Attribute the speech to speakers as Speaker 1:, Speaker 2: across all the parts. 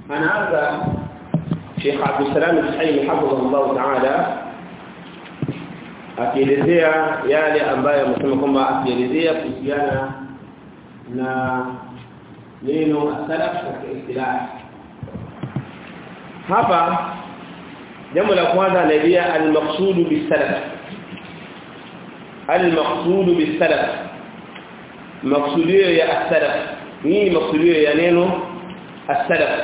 Speaker 1: anaanza Sheikh Abdul Salam Al-Hayy hafidhahullah ta'ala akielezea yale ambayo amesema kwamba akielezea kuhusiana na neno salaf katika istilah hapa jambo la kwanza anaelezea al-maqsud bis-salaf al-maqsud bis-salaf maqsudio ya as-salaf nini maqsudio ya neno as-salaf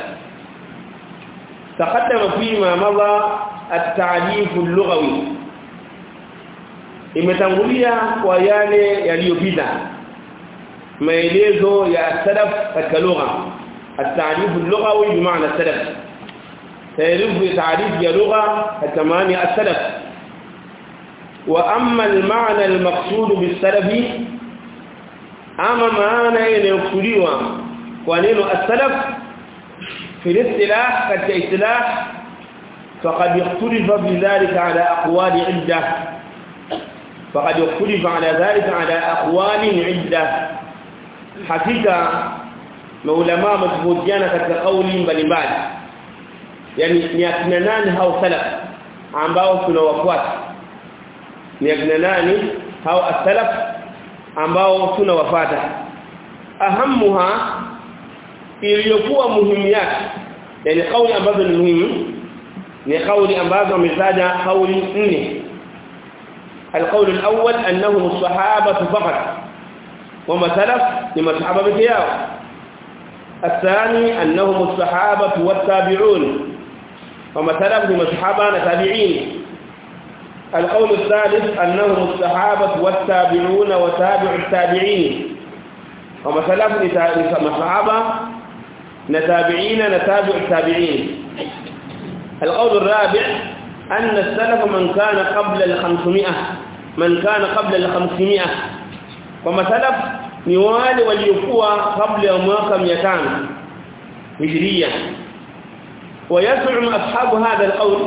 Speaker 1: تقدم فيما مضى التعريف اللغوي imetangulia kwa yale yaliyopita maelezo ya salaf katika lugha at-ta'rif al-lughawi bimaana salaf تعريف تعريف ya lugha katika maana ya salaf wa amma al-ma'na al-maqsud bis-salaf ama maana inayokusudiwa kwa neno as-salaf في الاصطلاح كالاصطلاح فقد يختلف في ذلك على اقوال عده فقد يختلف على ذلك على اقوال عده حقيقه maulama mtofautiana katika kauli mbalimbali yani ni akina nani hao salaf ambao tunawafuata ni akina nani hao as-salaf ambao tunawafuata ahamuha iliyokuwa muhimu yake yani kauli ambazo ni muhimu ni kauli ambazo ametaja kauli nne القول الأول أنهم الصحابة فقط وما سلف لما الصحابة بكياو الثاني أنهم الصحابة والتابعون وما سلف لما الصحابة تابعين القول الثالث أنهم الصحابة والتابعون وتابع التابعين وما سلف لما الصحابة نتابعين نتابع التابعين القول الرابع أن السلف من كان قبل الخمسمائة من كان قبل الخمسمائة وما سلف نوال وليكوا قبل mwaka 500 هجرية ويزعم أصحاب هذا القول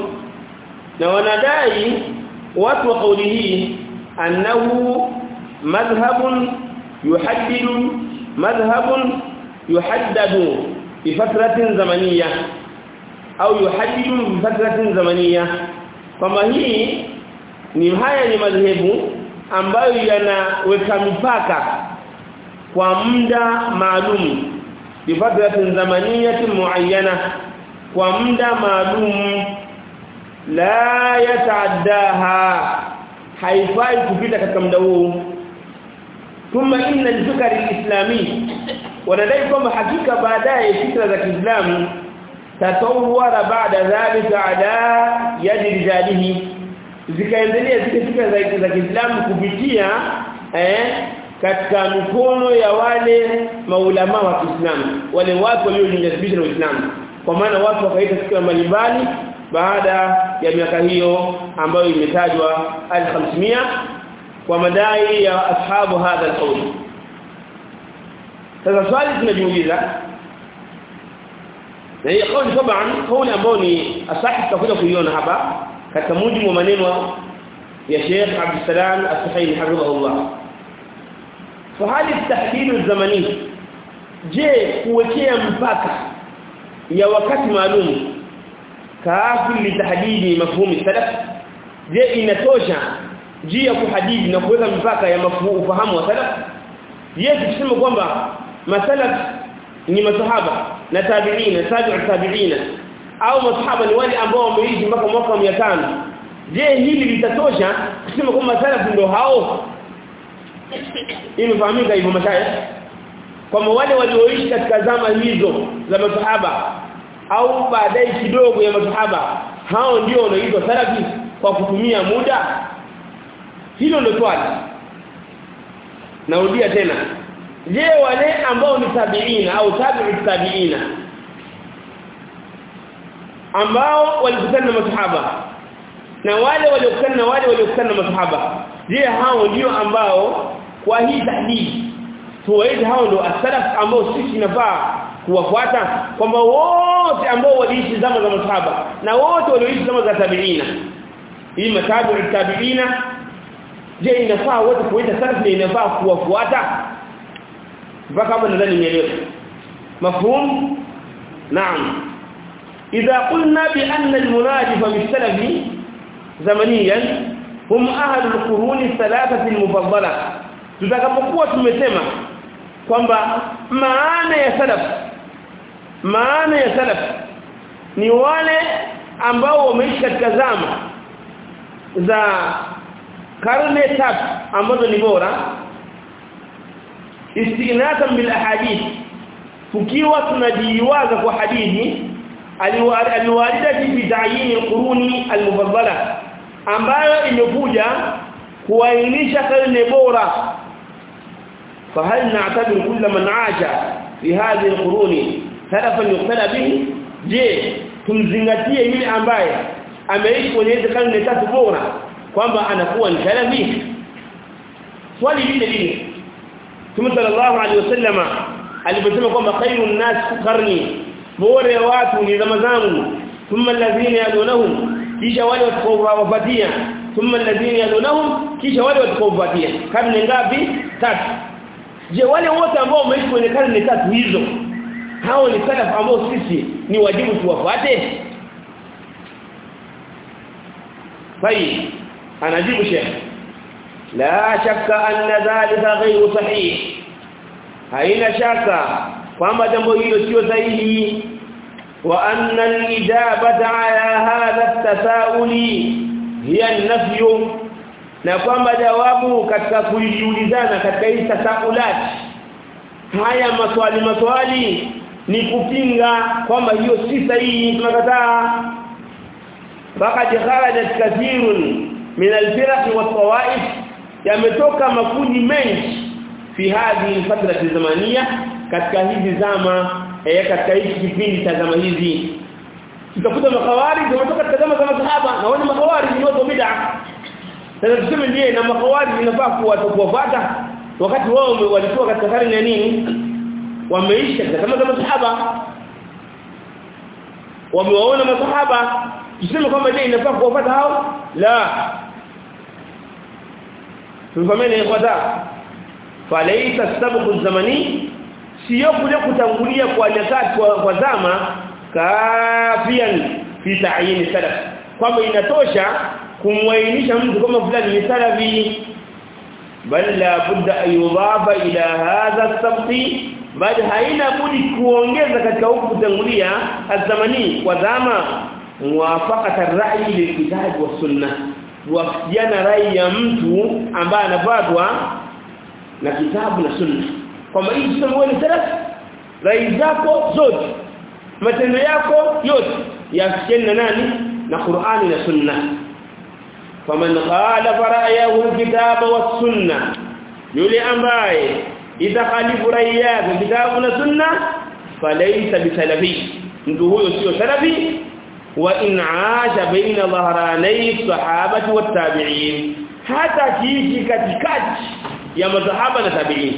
Speaker 1: ونداي واتو قوله أنه مذهب يحدد مذهب يحدد بفترة زمنية au yuhaddidu bi fatratin zamaniya kama hii ni haya ni madhehebu ambayo yanaweka mipaka kwa muda maalum bi fatratin zamaniyatin muayyana kwa muda maalum la yataaddaha haifai kupita katika muda huu thumma inna al-fikr al-islami wanadai kwamba hakika baadaye fikra za Kiislamu tatawara baada dhalika ala yadi rijalihi zikaendelea zile fikra za za Kiislamu kupitia eh katika mikono ya wale maulama wa Kiislamu wale watu waliojinasibisha na Uislamu kwa maana watu wakaita fikra mbalimbali baada ya miaka hiyo ambayo imetajwa al-500 kwa madai ya ashabu hadha al-qawl sasa swali tunajiuliza na hii kauli taban kauli ambayo ni asahi tutakuja kuiona hapa katika mujibu wa maneno ya Sheikh Abdul Salam As-Suhaili hafidhahullah fahali tahdid zamani je kuwekea mpaka ya wakati maalum kaafi litahdidi mafhumi salaf je inatosha juu ya kuhadidi na kuweka mpaka ya mafhumu ufahamu wa salaf je tuseme kwamba masalaf ni masahaba na tabi'ina tabi'u tabi'ina au masahaba ni wale ambao wameishi mpaka mwaka 500 je hili litatosha kusema kwamba salaf ndio hao imefahamika hivyo mashaya kwamba wale walioishi katika zama hizo za masahaba au baadaye kidogo ya masahaba hao ndio wanaitwa salafi kwa kutumia muda hilo ndio swali narudia tena je wale ambao ni tabiina au tabi'u tabiina ambao walikutana na masahaba na wale waliokutana na wale waliokutana na masahaba je hao ndio ambao kwa hii tahdidi tuwaite hao ndio asalaf ambao sisi nafaa kuwafuata kwamba wote ambao waliishi zama za masahaba na wote walioishi zama za tabiina hii matabi'u tabiina je inafaa wote kuita salaf na inafaa kuwafuata mpaka hapo nadhani nielewe mafhum naam idha qulna bi anna al-munadifa bis-salafi zamaniyan hum ahlu al-quruni thalathati al-mufaddala tutakapokuwa tumesema kwamba maana ya salaf maana ya salaf ni wale ambao wameishi katika zama za karne tatu ambazo ni bora istighnatan bil ahadith tukiwa tunajiwaza kwa hadithi aliwarida fi ta'yin al-quruni al-mufaddala ambayo imekuja kuainisha karne bora فهل نعتبر كل من عاش في هذه القرون سلفا يقتدى به je tumzingatie yule ambaye ameishi kwenye hizo karne tatu bora kwamba anakuwa ni salafi swali lile lile Mtume sallallahu alaihi wasallama aliposema kwamba khairun nas qarni bora ya watu ni zama zangu thumma alladhina yadunahum kisha wale watakaowafuatia thumma alladhina yadunahum kisha wale watakaowafuatia karne ngapi tatu je wale wote ambao wameishi kwenye karne tatu hizo hao ni salaf ambao sisi ni wajibu tuwafuate طيب anajibu sheikh la shakka anna dhalika ghayru sahih haina shaka kwamba jambo hilo sio sahihi wa anna al-ijabata ala hadha at-tasauli hiya an-nafy na kwamba jawabu katika kujiulizana katika hii tasaulat haya maswali maswali ni kupinga kwamba hiyo si sahihi tunakataa faqad kharajat kathirun min al-firaq wa tawaif yametoka makundi mengi fi hadhihi al-fatrati zamania katika hizi zama eh katika hiki kipindi cha zama hizi tutakuta makawari wametoka katika zama za masahaba na wale makawari ni watu bid'a sasa tuseme ndiye na makawari inafaa kuwafuata wakati wao walikuwa katika karne ya nini wameishi katika zama za masahaba wamewaona masahaba tuseme kwamba je inafaa kuwafuata hao la tufahameni ikhwata falaita sababu zamani sio kule kutangulia kwa nyakati kwa, kwa zama kafian fi ta'yin salaf kwamba inatosha kumwainisha mtu kama fulani ni salafi bal la budda ayudhafa ila hadha sabti bali haina budi kuongeza katika huku kutangulia azamani kwa zama muwafaqata ar-ra'yi lilkitab wa sunnah wafikiana rai ya mtu ambaye anafuatwa na kitabu na sunna kwamba hii tuseme ni salaf rai zako zote matendo yako yote yafikiane na nani na Qur'ani na sunna faman khalafa ra'yahu alkitaba was-sunna yule ambaye itakhalifu rai yake kitabu na sunna falaysa bisalafi mtu huyo sio salafi wa in aasha baina dhahranay sahabati wat-tabi'in hata kiishi katikati ya masahaba na tabi'in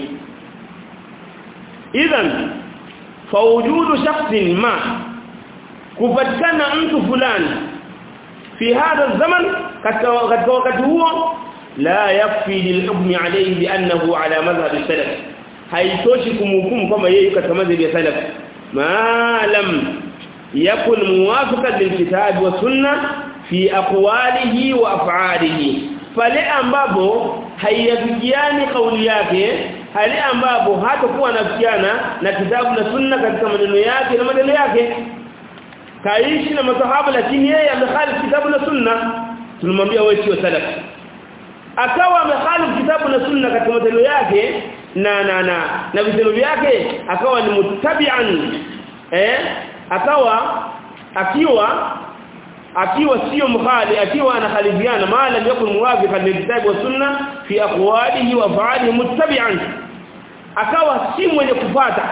Speaker 1: idhan fawujudu shakhsin ma kupatikana mtu fulani fi hadha zaman katika wakati huo la yakfi lilhukmi alayhi biannahu ala madhhab salaf haitoshi kumhukumu kama yeye katika madhhab ya salaf ma lam yakun muwafiqan lilkitab wa sunnah fi aqwalihi wa af'alihi pale ambapo haiyafikiani kauli yake hali ambapo hatakuwa anafikiana na kitabu na sunna katika maneno yake na maneno yake kaishi na masahaba lakini yeye amehalifu kitabu na sunna tunamwambia wewe sio salaf akawa amehalifu kitabu na sunna katika matendo yake na na na na vitendo vyake akawa ni muttabi'an eh akawa akiwa akiwa sio mkhali akiwa anakhalifiana maana yakun muwafiqan lilkitabi wa sunna fi aqwalihi wa af'alihi muttabi'an akawa si mwenye kufuata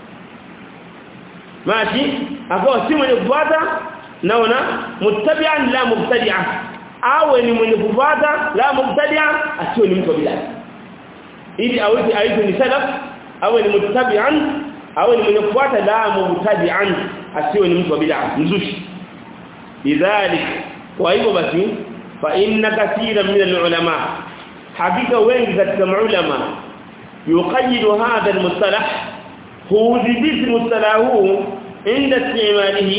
Speaker 1: maji akawa si mwenye kufuata naona muttabi'an la mubtadi'a awe ni mwenye kufuata la mubtadi'a asiwe ni mtu bila ili awe aitwe ni salaf awe ni muttabi'an awe ni mwenye kufuata la mubtadi'an asiwe ni mtu bila mzushi lidhalik kwa hivyo basi fa inna katira min alulama hakika wengi katika maulama yuqayyidu hadha almustalah hudhibiti mustalahu inda istimalihi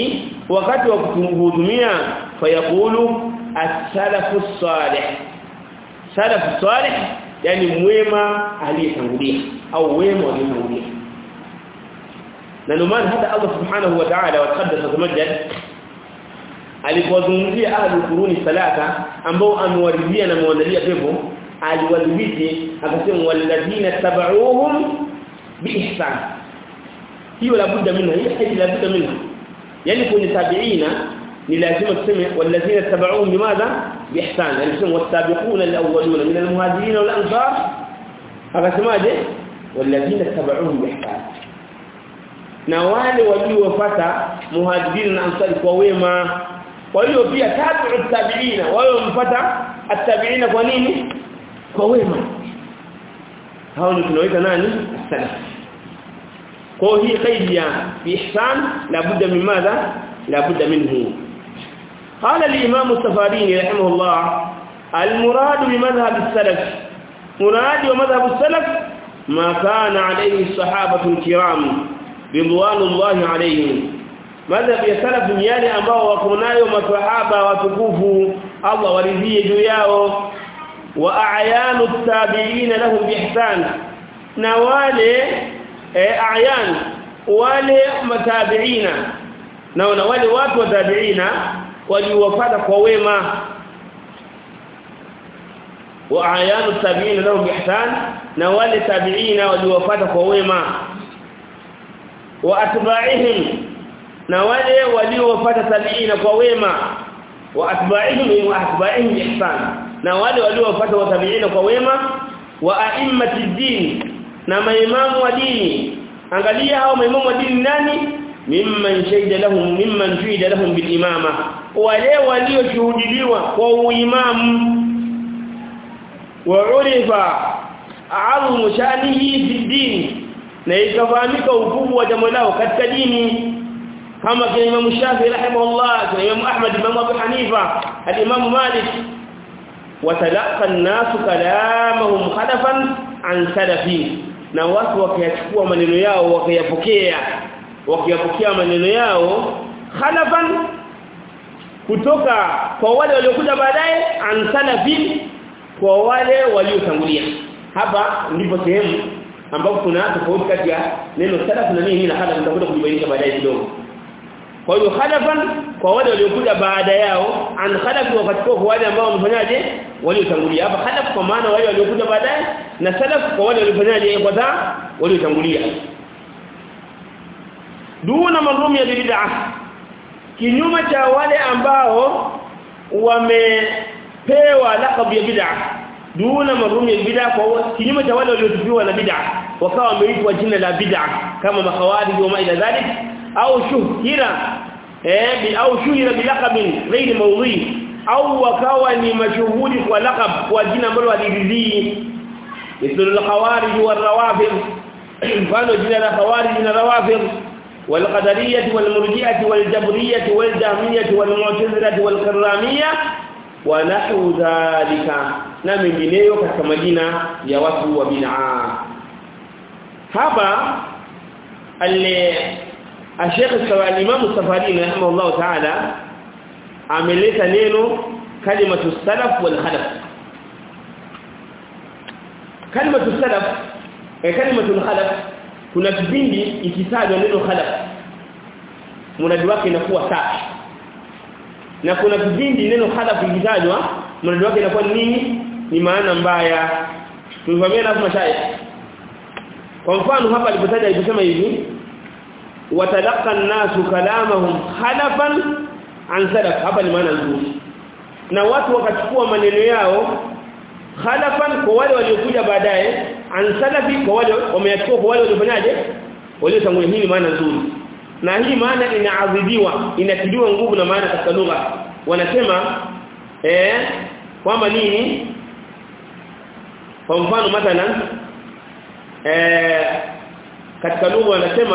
Speaker 1: wakati wa kuhudumia fayaqulu as-salafu salih salafu salih yani mwema aliyetangulia au wema aliyetangulia na ndio maana hata Allah subhanahu wa ta'ala wa taqaddasa tamajjad alipozungumzia ahli quruni salata ambao amewaridhia na amewaandalia pepo aliwadhibiti akasema walladhina tabauhum biihsan hiyo la budda minha hiyo hadi la budda minha yani kwenye tabiina ni lazima tuseme walladhina tabauhum bimadha biihsan yani tuseme wasabiquna alawwaluna min almuhajirin wal ansar akasemaje walladhina tabauhum biihsan na wale waliofuata muhajirin na ansari kwa wema kwa hiyo pia tabi'u tabi'ina wao mpata at-tabi'ina kwa nini kwa wema hao ni tunaoita nani salaf kwa hii qaidi ya ihsan la budda min madha la budda minhu قال الامام السفاريني رحمه الله المراد بمذهب السلف مراد ومذهب السلف ما كان عليه الصحابه الكرام رضوان الله عليهم madhhabu ya salaf ni yale ambao wako nayo maswahaba watukufu Allah waridhie juu yao wa a'yanu tabi'in lahum biihsan na wale a'yan wale matabi'ina na wale watu wa tabi'ina waliowafata kwa wema wa a'yanu tabi'in lahum biihsan na wale tabi'ina waliowafata kwa wema wa atba'ihim na wale waliofuata tabiina kwa wema wa atba'ihim wa atba'ihim ihsan na wale waliofuata watabiina kwa wema wa a'immati din na maimamu wa dini angalia hao maimamu wa dini nani mimman shahida lahum mimman shahida lahum bil imama wale walioshuhudiliwa kwa uimamu wa urifa a'amu shanihi fi din na ikafahamika ukubwa wa jambo lao katika dini kama kina Imam Shafi rahimahullah kina Imam Ahmad Imam Abu Hanifa al-Imam Malik watalaqa an-nasu kalamahum khadafan an salafi na watu wakiyachukua maneno yao wakiyapokea wakiyapokea maneno yao khalafan kutoka kwa wale waliokuja baadaye an salafi kwa wale waliotangulia hapa ndipo sehemu ambapo kuna tofauti kati ya neno salaf na nini na khalaf tutakuja kujibainisha baadaye kidogo kwa hiyo khalafan kwa wale waliokuja baada yao an khalaf wakati kwa wale ambao wamefanyaje waliotangulia hapa khalaf kwa maana wale waliokuja baadaye na salaf kwa wale waliofanyaje kwanza waliotangulia duna marumi ya bid'ah kinyume cha wale ambao wamepewa laqab ya bid'ah duna marumi ya bid'ah kwa kinyume cha wale waliotupiwa na bid'ah wakawa wameitwa jina la bid'ah kama makhawarij wa ila dhalik au shuhira eh bi au shuhira bilaqabin ghairi mawdhi au wakawa ni mashuhuri kwa laqab kwa jina ambalo waliridhii mithlu al-khawarij wal-rawafid mfano jina la khawarij na rawafid والقدريه والمرجئه والجبريه والجهميه والمعتزله والكراميه ونحو ذلك na mengineyo katika majina ya watu wa bid'a hapa alle Sheikh al-Imam al-Safari rahimahullah ta'ala ameleta neno kalimatu salaf wal khalaf kalimatu salaf eh kalimatu khalaf kuna kipindi ikitajwa neno khalaf mradi wake inakuwa safi na kuna kipindi neno khalaf ikitajwa mradi wake inakuwa nini ni maana mbaya tulifahamia lazima shaya kwa mfano hapa alipotaja aliposema hivi watalaqa an-nasu kalamahum khalafan an salaf hapa ni maana nzuri na watu wakachukua maneno yao khalafan kwa wale waliokuja baadaye an salafi kwa wale wameyachukua kwa wale waliofanyaje waliotangulia hii maana nzuri na hii maana inaadhibiwa inatiliwa nguvu na maana katika lugha wanasema eh kwamba nini kwa mfano mathalan eh katika lugha wanasema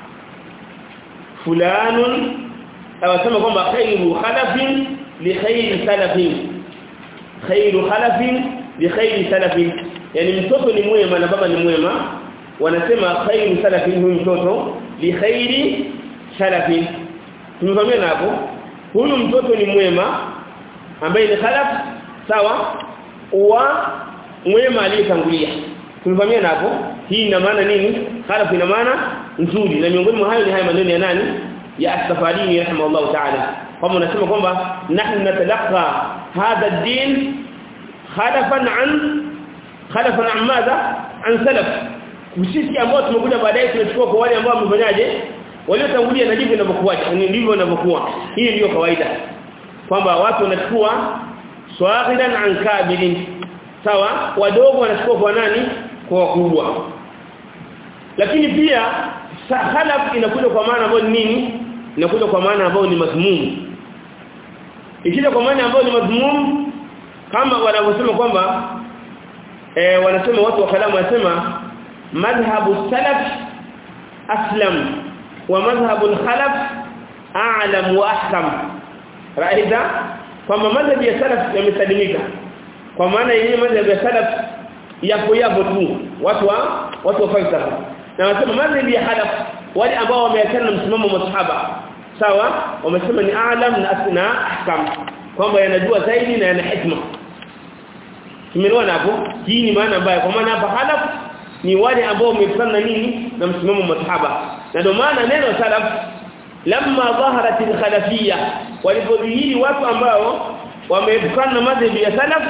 Speaker 1: fulanun awasema kwamba khairu khalafin li khairi salafin khairu khalafin li khairi salafin yani mtoto ni mwema na baba ni mwema wanasema khairu salafin huyu mtoto li khairi salafin tumefahamiana hapo huyu mtoto ni mwema ambaye ni khalaf sawa wa mwema aliyetangulia tumefahamiana hapo hii ina maana nini khalaf ina maana nzuri na miongoni mwa hayo ni haya maneno ya nani ya as-safarini rahimahullah ta'ala kama unasema kwamba nahnu natalaqa hadha ad-din khalafan an khalafan an madha an salaf sisi ambao tumekuja baadaye tunachukua kwa wale ambao wamefanyaje waliotangulia na ndivyo inavyokuwa ndivyo inavyokuwa hii ndiyo kawaida kwamba watu wanachukua swahidan an kabilin sawa wadogo wanachukua kwa nani kwa wakubwa lakini pia khalaf inakuja kwa maana ambayo ni nini inakuja kwa maana ambayo ni madhmum ikija kwa maana ambayo ni madhmum kama wanavyosema kwamba eh wanasema watu wa kalamu wanasema madhhabu salaf aslam wa madhhabu al-khalaf a'lam wa ahkam raida kwamba madhhabu ya salaf yamesalimika kwa maana yenyewe madhhabu ya salaf yapo yapo tu watu wa watu wa falsafa na wanasema madhhabu ya khalaf wale ambao wameachana na msimamo wa masahaba sawa wamesema ni a'lam na asna ahkam kwamba yanajua zaidi na yana hikma tumeelewana hapo hii ni maana mbaya kwa maana hapa khalaf ni wale ambao wamefanya nini na msimamo wa masahaba na ndio maana neno salaf lamma dhaharat al-khalafiyya walipodhihiri watu ambao wameepukana na madhhabi ya salaf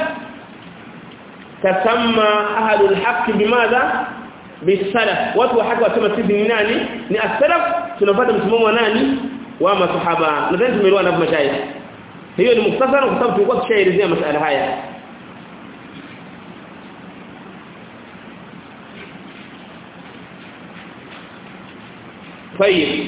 Speaker 1: tasamma ahlul haqq bimadha bisalaf watu wa haki wasema sisi ni nani ni as-salaf tunafuata msimamo wa nani wa masahaba nadhani tumeelewana hapo mashayikh hiyo ni muktasara kwa sababu tulikuwa tushaelezea masuala haya طيب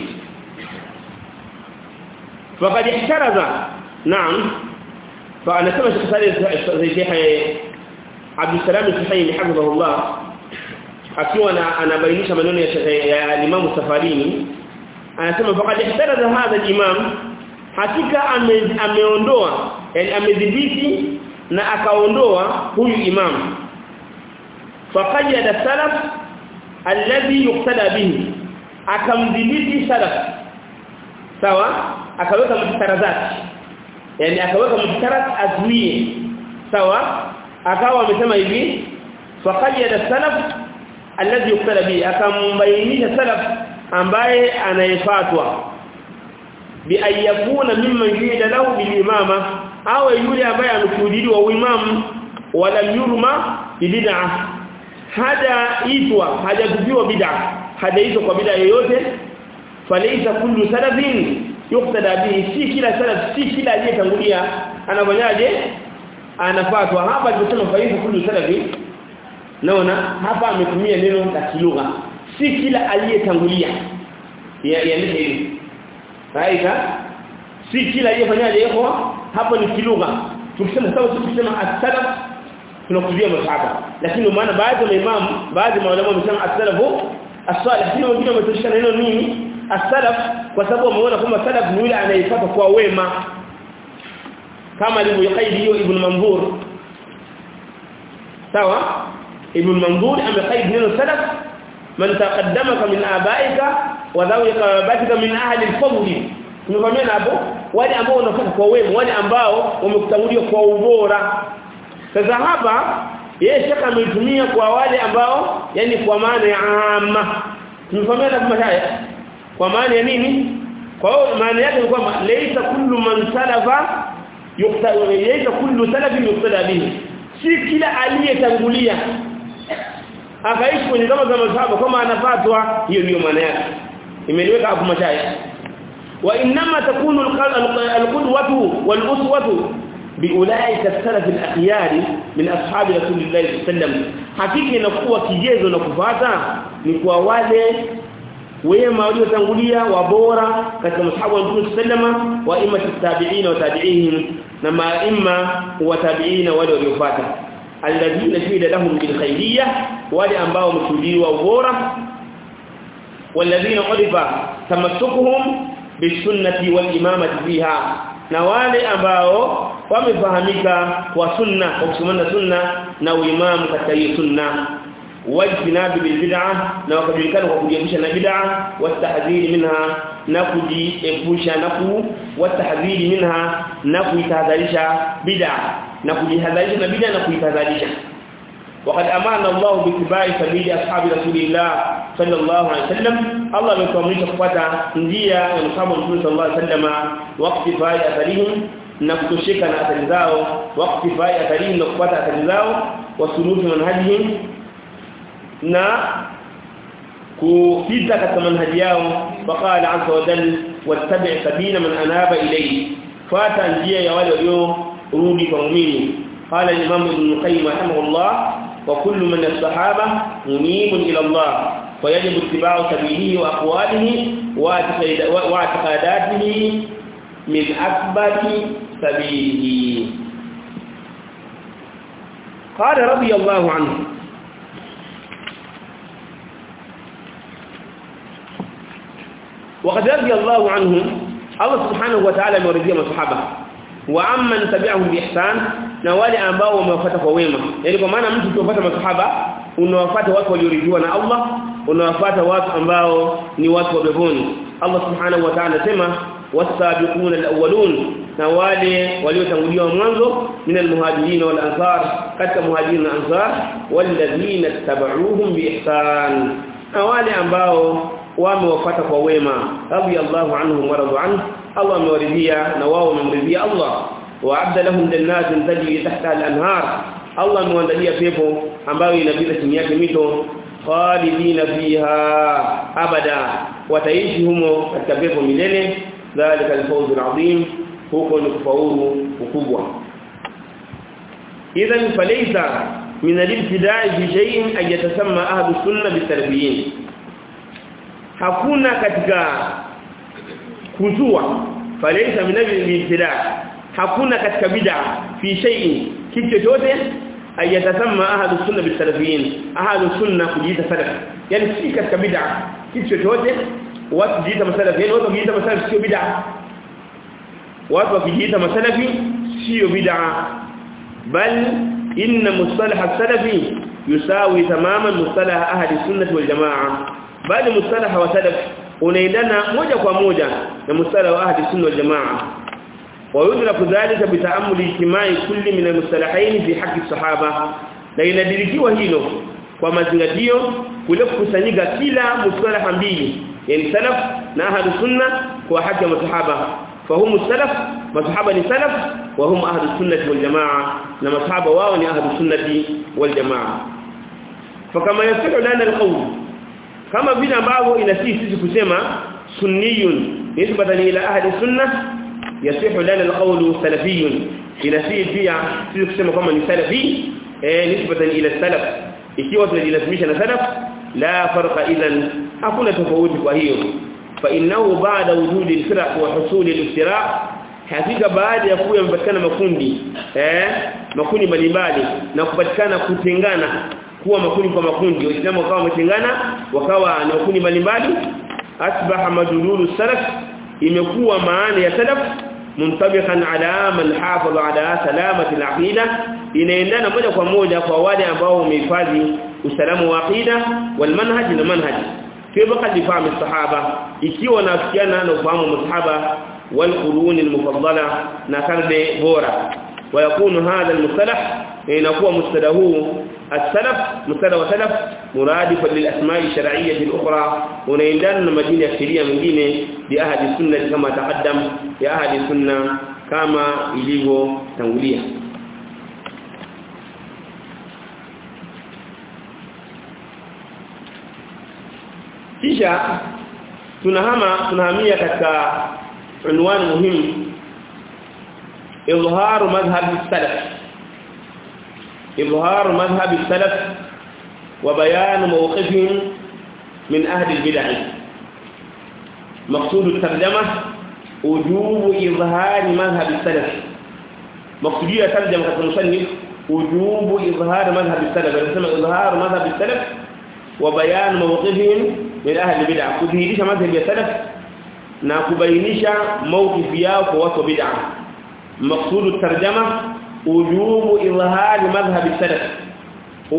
Speaker 1: فقد احترز نعم فانا كما زي شيخ عبد السلام الحسين حفظه الله akiwa anabainisha maneno ya Imam Safarini anasema faqad ihtaraza hadha al-imam hakika ameondoa yani amedhibiti na akaondoa huyu imam faqayyada salaf alladhi yuqtada bihi akamdhibiti salaf sawa akaweka mtarazati yani akaweka mtaraz azwie sawa akawa amesema hivi faqayyada salaf alladhi yuqtada bihi akambainisha salaf ambaye anayefatwa bi ayakuna mimman yurida lahu bil imama au yule ambaye amekudidiwa uimamu wala yurma bid'ah hada itwa hajakujiwa bid'ah hajaitwa kwa bid'a yoyote falaisa kullu salafin yuqtada bihi si kila salaf si kila aliyetangulia anafanyaje anafuatwa hapa tunasema falaisa kullu salafin naona hapa ametumia neno la kilugha si kila aliyetangulia yaani hivi raika si kila aliyefanyaje yako hapo ni kilugha tukisema sawa tukisema as-salaf tunakusudia masahaba lakini maana baadhi ya maimamu baadhi ya maulama wamesema as-salafu as-salih lakini wengine wametoshika neno nini as-salaf kwa sababu wameona kwamba salaf ni yule anayefuata kwa wema kama alivyokaidi hiyo ibn manzur sawa ibn manzur amekaidi neno salaf man taqaddamaka min abaika wa dhawika batika min ahli al-fadl tumekwambia hapo wale ambao wanafuata kwa wema wale ambao wamekutangulia kwa ubora sasa hapa yeye shaka ametumia kwa wale ambao yani kwa maana ya amma tumefahamia kama haya kwa maana ya nini kwa hiyo maana yake ni kwamba laysa kullu man salafa yuqtada laysa kullu salafin yuqtada bihi si kila aliyetangulia akaishi kwenye kama za masahaba kama anafatwa hiyo ndio maana yake imeliweka hapo mashaya wa inma takunu alqudwatu waluswatu biulaika as-salaf al-akhyar min ashabi rasulillahi sallallahu alayhi wasallam hakika inakuwa kigezo na kufuata ni kwa wale wema waliotangulia wabora katika mashabu wa Mtume sallama wa imma tabi'ina wa tabi'ihim na maimma wa tabi'ina wale waliofuata alladhina shahida lahum bil khayriyah wale ambao wameshuhudiwa ubora walladhina qadifa tamassukuhum bisunnati wal imamati fiha na wale ambao wamefahamika kwa sunna kwa kusimama sunna na uimamu katika hiyo sunna wajtinabi bil bid'ah na wakajulikana kwa kujiepusha na bid'ah wastahdhiri minha na kujiepusha na kuwatahdhiri minha na kuitahadharisha bid'a na kujihadharisha na bid'a na kuitahadharisha وقد امرنا الله باتباع سبيل اصحاب رسول الله صلى الله عليه وسلم الله ametuamrisha kufuata njia ya Muhammad sallallahu alaihi wasallam wakati fai atharihim na kutosheka na athari zao wakati fai atharihim na kufuata athari zao wasuluhi manhajihim na kupita katika manhaji yao faqala azza wa jalla wattabi' sabila man anaba ilayhi fuata njia ya wale waliorudi kwa muumini قال الامام ابن القيم رحمه الله وكل من الصحابه منيب الى الله فيجب اتباع سبيله واقواله واعتقاداته من اكبر سبيله قال رضي الله عنه وقد رضي الله عنهم الله سبحانه وتعالى مرضي الصحابه وعمن تبعهم باحسان na wale ambao wamewafuata kwa wema yani kwa maana mtu ukiwafuata masahaba unawafuata watu walioridhiwa na Allah unawafuata watu ambao ni watu wa peponi Allah subhanahu wa ta'ala sema wasabiquna alawwalun na wale waliotanguliwa mwanzo min almuhajirin wal ansar katika muhajirin na ansar walladhina tabauhum biihsan na wale ambao wamewafuata kwa wema radiyallahu anhum wa radu anhu Allah amewaridhia na wao wamemridhia Allah وعد لهم جنات تجري تحتها الانهار الله مwandalia pepo ambayo inapita chini yake mito khalidina fiha abada wataishi humo katika pepo milele dhalika alfawz alazim huko ni kufaulu ukubwa idhan falaysa min al-ibtida'i fi shay'in ay yatasamma ahlu sunna bitarbiyin hakuna katika kuzua falaysa min al-ibtida'i hakuna katika bid'a fi shay'in kitu chochote ayatasamma ahlu sunna bisalafiyin ahlu sunna kujiita salaf yani si katika bid'a kitu chochote watu kujiita masalafi yani watu kujiita masalafi sio bid'a watu kujiita masalafi sio bid'a bal inna mustalah as-salafi yusawi tamaman mustalah ahli sunnah wal jamaa bali mustalah wa salaf unaendana moja kwa moja na mustalah wa ahli sunnah wal jamaa ويدرك ذلك بتامل اجتماع كل من المصطلحين في حق الصحابه na inadirikiwa hilo kwa mazingatio kule kukusanyika kila mustalaha mbili yani salaf na ahlu sunna kwa haki ya masahaba fahumu salaf masahaba ni salaf wa hum ahlu sunnati wal jamaa na masahaba wao ni ahlu sunnati wal jamaa fakama yasihu lana alqawl kama vile ambavyo inasisi sisi kusema sunniyun nisbatan ila ahli sunnah يصح لنا القول سلفي inasii pia sisi kusema kama ni salafi eh nisbatan ila salaf ikiwa tunajilazimisha na salaf la farqa idhan hakuna tofauti kwa hiyo fa innahu ba'da wujudi al-firaq wa husul al-iftiraq hakika baada ya kuwa yamepatikana makundi eh makundi mbalimbali na kupatikana kutengana kuwa makundi kwa makundi waislamu wakawa wametengana wakawa na makundi mbalimbali asbaha madululu salaf imekuwa maana ya salaf muntabiqan ala man hafaza ala salamati al-aqida inaendana moja kwa moja kwa wale ambao wamehifadhi usalama wa aqida wal manhaj na manhaj kibqa lifahamu sahaba ikiwa nafikiana na ufahamu masahaba wal qurun al-mufaddala na karne bora ويكون هذا المصطلح ينقوى مصطلحه السلف مصطلح وسلف مرادفا للاسماء الشرعيه الاخرى ونيندان مدينه الشرعيه nyingine باهل السنه كما تقدم يا اهل السنه كما ilivyotangulia kisha tunahama tunahamia katika unwani muhimu إظهار مذهب السلف إظهار مذهب السلف وبيان موقفهم من أهل البدع مقصود الترجمة وجوب إظهار مذهب السلف مقصودية ترجمة المصنف وجوب إظهار مذهب السلف يسمى إظهار مذهب السلف وبيان موقفهم من أهل البدع كذلك مذهب السلف نكبينش موقف yao watu bid'a مقصود الترجمة وجوب إظهار مذهب السلف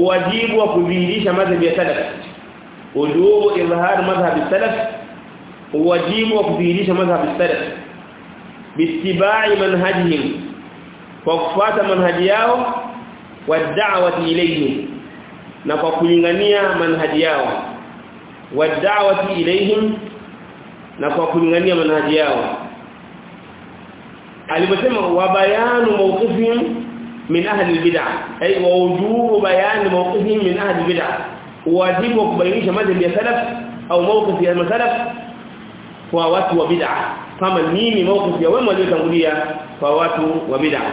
Speaker 1: واجب وكذلك مذهب السلف وجوب إظهار مذهب السلف wajibu wa kudhihirisha madhhabi salaf biittiba'i manhajihim kwa kufuata manhaji yao wa da'wati ilayhim na kwa kulingania manhaji yao wa da'wati ilayhim na kwa kulingania manhaji yao aliposema wa bayanu mawqifihim min ahli albid'ah ay wa wujubu bayan mawqifihim min ahli albid'ah wajibu wa kubainisha madhhabi ya salaf au mawqif ya salaf kwa watu wa bid'ah kama nini mawqif ya wema waliotangulia kwa watu wa bid'ah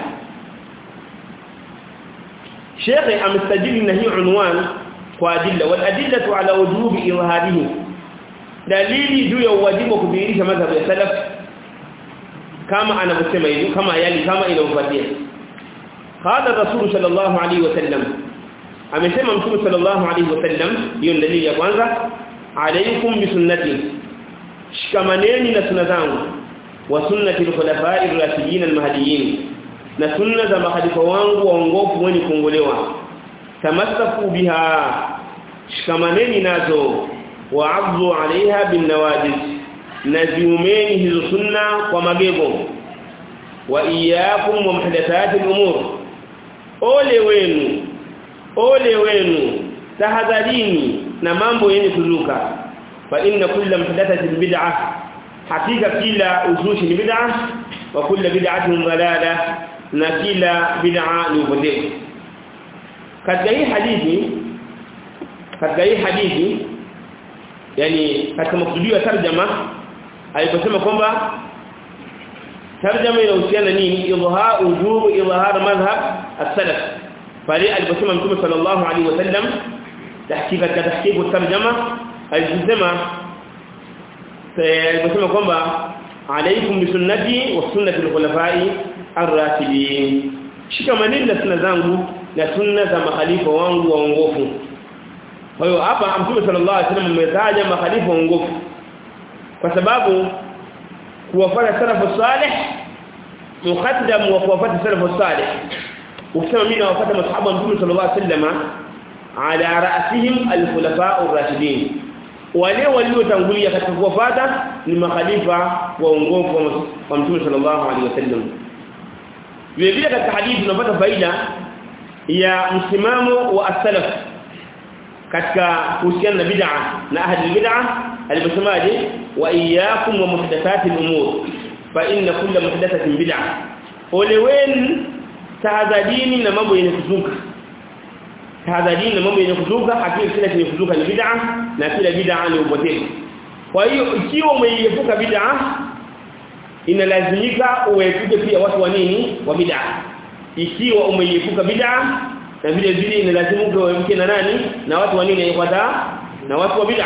Speaker 1: Sheikh amestajili na hii unwan kwa adilla wal adillatu ala wujubi izharihi dalili juu ya uwajibu wa kudhihirisha madhhabi ya salaf kama anavyosema hivi kama yali kama inavyofuatia qala rasul sallallahu alaihi wasallam amesema mtume sallallahu alaihi wasallam hiyo dalili ya kwanza alaykum bi sunnati shikamaneni na sunna zangu wa sunnati al-khulafa'i ar-rashidin al-mahdiyyin na sunna za mahalifa wangu waongofu wenye kuongolewa tamassaku biha shikamaneni nazo wa'adhu 'alayha bin nawajiz naziumeni hizo sunna kwa magego wa iyyakum wa muhdathati al-umur ole wenu ole wenu tahadharini na mambo yenye kuzuka fa inna kulla muhdathatin bid'ah hakika kila uzushi ni bid'ah wa kulla bid'atin dalalah na kila bid'a ni upotevu katika hii hadithi katika hii hadithi yani katika maksudio ya tarjama aliposema kwamba tarjama inahusiana nini idhha wujub idhhar madhhab as-salaf pale aliposema mtume sallallahu alaihi wasallam tahqiqa katika tahqiqu tarjama alisema aliposema kwamba alaikum bisunnati wa sunnati al-khulafa'i ar-rashidin shikamaneni na sunna zangu na sunna za makhalifa wangu waongofu kwa hiyo hapa mtume sallallahu alaihi wasallam ametaja makhalifa waongofu kwa sababu kuwafuata salafu salih muqaddam wa kuwafuata salafu salih ukisema mimi nawafuata masahaba mtume sallallahu alaihi wasallam ala ra'sihim al-khulafa' ar-rashidin wale waliotangulia katika kuwafuata ni makhalifa waongofu wa mtume sallallahu alaihi wasallam vile vile katika hadithi tunapata faida ya msimamo wa as-salaf katika kuhusiana na bid'a na ahli bid'a aliposemaje wa iyyakum wa muhdathati al-umur fa inna kulla muhdathatin bid'a ole wenu tahadharini na mambo yenye kuzuka tahadharini na mambo yenye kuzuka hakika kila chenye kuzuka ni bid'a na kila bid'a ni upotevu kwa hiyo ikiwa umeiepuka bid'a inalazimika uepuke pia watu wa nini wa bid'a ikiwa umeiepuka bid'a na vile vile inalazimuka uepuke na nani na watu wa nini yafuata na watu wa bid'a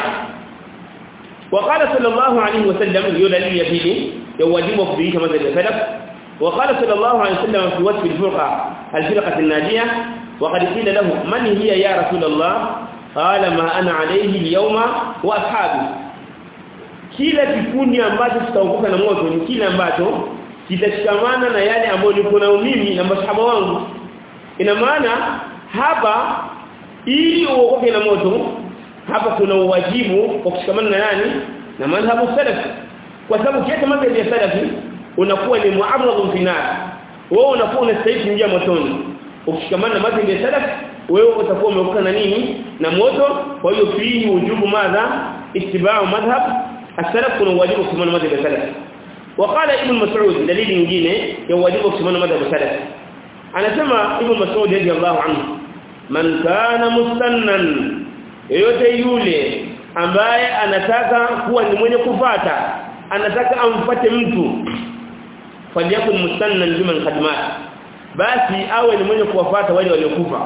Speaker 1: وقال صلى الله عليه وسلم hiyo dalili ya pili ya wajibu wa kudhihirisha madhhabi ya salaf وقال صلى الله عليه وسلم في وصف الفرقه الفرقه الناجيه وقد قيل له من هي يا رسول الله قال ما انا عليه اليوم واصحابي kila kikundi ambacho kitaokoka na moto ni kile ambacho kitashikamana na yale ambayo niko nayo mimi na masahaba wangu ina maana hapa ili uokoke na moto hapa kuna uwajibu wa kushikamana na nani na madhhabu salaf kwa sababu kiasi madhhabu ya salafi unakuwa ni mu'arradun fi nar wewe unakuwa unastahili kuingia motoni ukishikamana na madhhabu ya salaf wewe utakuwa umeokoka na nini na moto kwa hiyo fihi wujubu madha ittiba'u madhhab السلف كانوا واجب كمان مذهب السلف وقال ابن مسعود دليل nyingine ya wajibu kusimama madhhab salaf anasema ibn mas'ud radiyallahu anhu man kana mustannan yote yule ambaye anataka kuwa ni mwenye kufata anataka amfate mtu falyakun mustannan biman khadmat basi awe ni mwenye kuwafata wale waliokufa